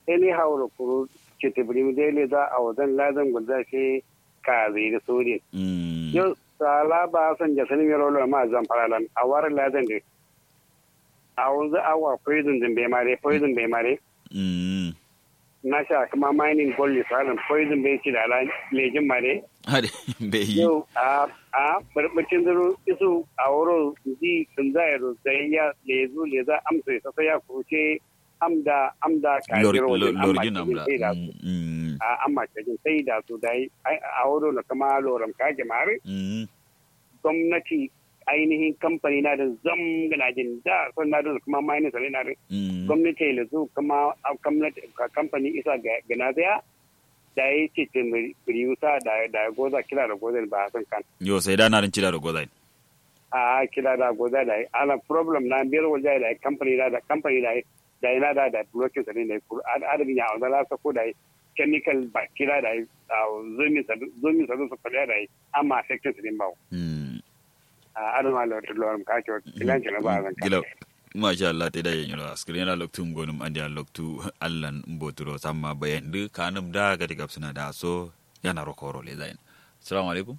any how kuru kiti brim dele za a wadan ladan gulza ke ka zai da sori mm yau sala ba san ja sanin yaro lo ma zan faralan a war ladan de a wanzu awa poison din bai mare poison bai mare mm na sha kuma mining gold salan poison bai ci da ala lejin mare hade be yi yau a a barbacin zaro isu a wuro ji sun zai ro zai ya lezu leza amsa sa sai ya kuce amda amda ka Lor- jiro lor- wajen amma lorgin cikin amla sai da su Mm, mm a amma cikin sai da su dai ai, a wuro na kama loram ka jama'ar mm gwamnati ainihin kamfani na da zam gana jin da sun na da kuma mining sai na da mm gwamnati da su kuma a gwamnati ka- kamfani isa ga gana daya da ya ce ce riyusa da da goza kila da goza ba san kan yo sai da na rin cida da gozai a kila da goza da ana problem na biyar wajen da kamfani da da kamfani da da yana da da blocking sa ne da adabin ya wanda za su ko da chemical bacteria da zomi sa zomi sa su fada da amma affecting sa ne ba mm a adama da lorum ka ce kilan ce na ba zan gila ka masha Allah ta da yin yura askrin yana loktu gonum andi an loktu allan mboturo samma bayan du kanum da ga diga suna da so yana rokoro le zain assalamu alaikum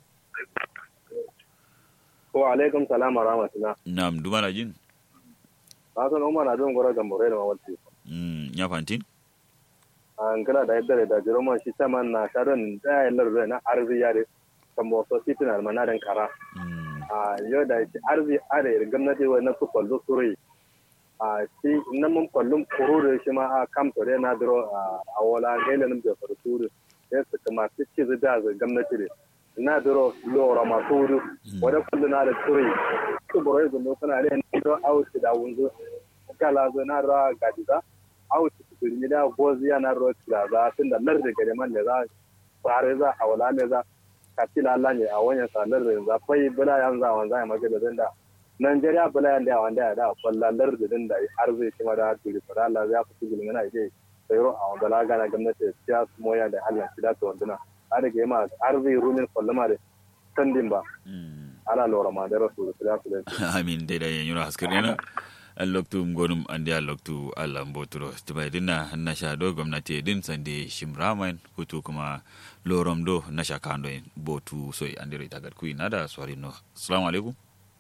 wa alaikum salam wa rahmatullah nam dumana jin hasan umar na don gora gambore da mawalci mm nya fantin an kala da yadda da jiroma shi saman na sharon da ya lar na arzi yare kan wasu titina ma na dan kara mm a yau da shi arzi are gwamnati wa na su kwallo suri a shi nan mun kwallon kururu shi ma a kam tore na duro a wala gailan da farsu ya su kuma su ci da gwamnati ne na duro lora masu wuri wadda kwallo na da suri su boro yanzu mun suna da yanzu don auci da wunzu kala zo na ra gadiza auci su birni da goziya na ro da za tun da lar da gare man da za fare za a wala ne za ka tila Allah ne a wanyan sa lar da za fai bula yan za wan za maka da da Najeriya bula yan da wanda ya da kwalla lar da din da har zai shi ma da turi fara Allah ya fi gulmi na ke sayro a wanda la gana gwamnati ya su moya da Allah shi da to wanduna har da ma har zai rumin kwallama da sandin ba mm ala lora ma da rasu da su da amin dai da yin yura askrin yana an loktu gonum andi an loktu allan mboturo tubai dinna na sha do gwamnati din sande shimraman hutu kuma lorom do na sha kando en botu soy andiro itagat kui nada swari no assalamu alaikum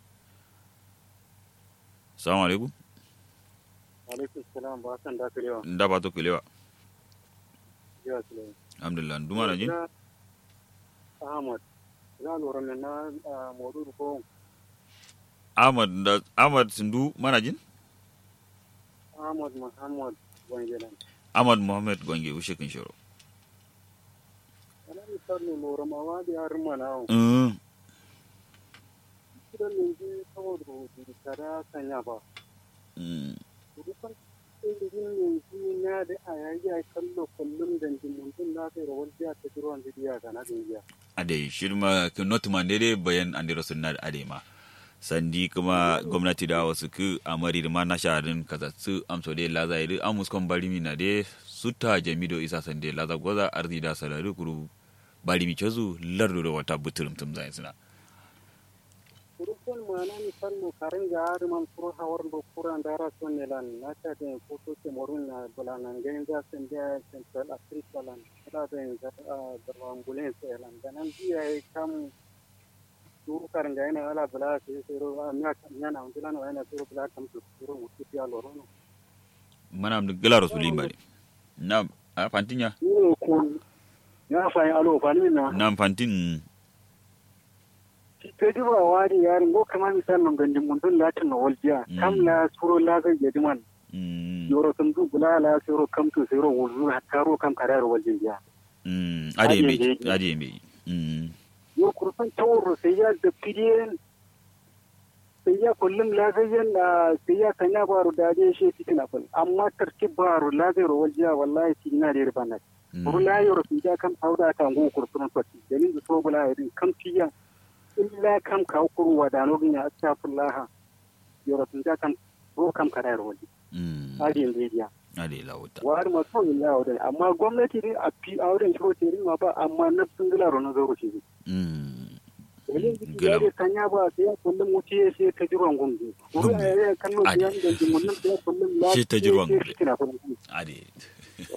assalamu alaikum alaikum salam ba san da kirewa ndaba to kilewa ya sule alhamdulillah duma na jin ahmad na lura ne na modu ko ahmad da ahmad sindu mana jin ahmad muhammad wangelan ahmad muhammad gwange ushe kin shoro ana ni sarni lura ma wa da har mana mm kidan ne ji saboda da tara sanya ba mm rufan ilimin yanzu na da a yayi a kallo kullum da jimuntun na kai rawar jiya ta jiruwan zidiya ga na dingiya ade shirma ke notman dede bayan andiro sunna ade ma sandi kuma gwamnati da wasu ku amari da ma na sharin kaza su amso de laza ide amus kon bari mi na de sutta jamido isa sande laza goza arzi da salari kuru bari mi kezu lardo da wata buturum tum zai suna rufan ma na ni fanno karin ga man furo hawar do kuran da ra son ne lan na ta da ko to ke morun na bulanan gain za san da central africa lan da da da da ambulance lan da nan biya kam turu karin ga yana ala bula ke sai ro nya nya na undulan wa yana turu bula kam to turu mutu ya loro no mana am gala rasulin bari na a fantinya ni ko ya fa alo fa ni na na fantin Pedi ba wari yarin go kama misal non gandi mundun latin no waljiya Mm. kam la suro la ga yediman mm yoro sun du bula la suro kam to suro wulu hatta ro kam karar waljiya mm ade me Ade me. ade me mm yo kurfan tawro sai ya da pidiyen sai ya kullum la ga yan sai ya sanya baro da je shi fitina fal amma tartib baro la ga ro waljiya wallahi tina da ribana bula yoro sun ja kam tawda ta go kurfan to dalin da so bula yadin kam tiya illa kam ka kuru wa da nogin ya astaghfirullah yoro sun ja kam ro kam karar waljiya mm adin media ade lawuta wari ma so illa wurin amma gwamnati ne a fi auren shiro ce ma ba amma na sun gila ro na zaro ce mm dalilin jiki Gila. ya da sanya ba sai ya kullum wuce ya sai ta jiran gumbi wuri a yaya kallo Ade. biyan da jimunin sai ya kullum Shi ta jiran gumbi. gumbi ade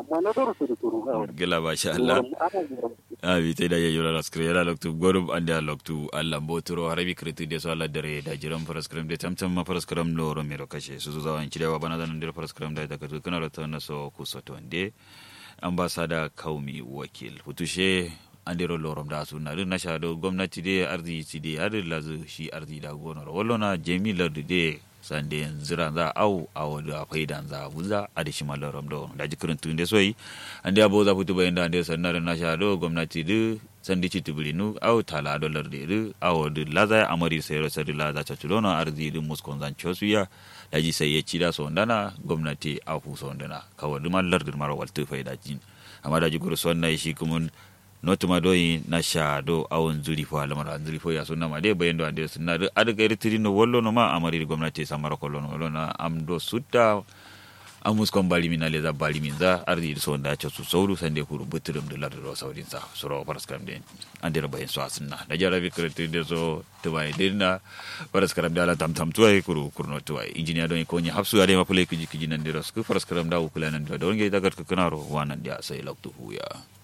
amma na zuru su da turu gila ba sha Allah abi te da yura la skre yara loktu gorum ande loktu Allah botoro harabi kriti de so Allah dare da jiran paraskram de tamtam ma paraskram lo ro mero kashe su su zawan cidewa bana zan dir paraskram da ta katu kana rata na so ku so to ande ambasada kaumi wakil hutushe andiro lorom da su na na sha do gwamnati de arzi ci de har lazu shi arzi da gonor wallona jemi lardu de sande zira za au awo da faidan za buza a da shi malaram do da jikirin tun da soyi ande abo za fitu bayan da ande sannar na sha do gwamnati de sandi ci tibirinu au tala do lardu de awo de laza amari sayro sari laza ta tulono arzi de muskon zan chosuya da ji sai ya ci da sondana gwamnati a fu sondana kawai duman lardu mara waltu faida jin amma da jikirin sonna shi kuma notuma doyi na sha do awon zuri fo alamara zuri fo ya sunna ma de bayen do ande sunna do ada gairi tiri no wollo no ma amari gwamnati samara kollo no wollo na am do sutta amus kon bali min ale za bali min za ardi so nda cho su sauru sande kuru buturum de lardo do saudin sa suro paraskram de ande ro bayen so asunna da jara bi kreti de so to bay dirna paraskram de ala tam tam tuai kuru kurno tuai engineer do ko ni hapsu ade ma pule kiji kiji nan de ro sku paraskram da ukula nan do do nge dagat ku kanaro wanan dia sai loktu huya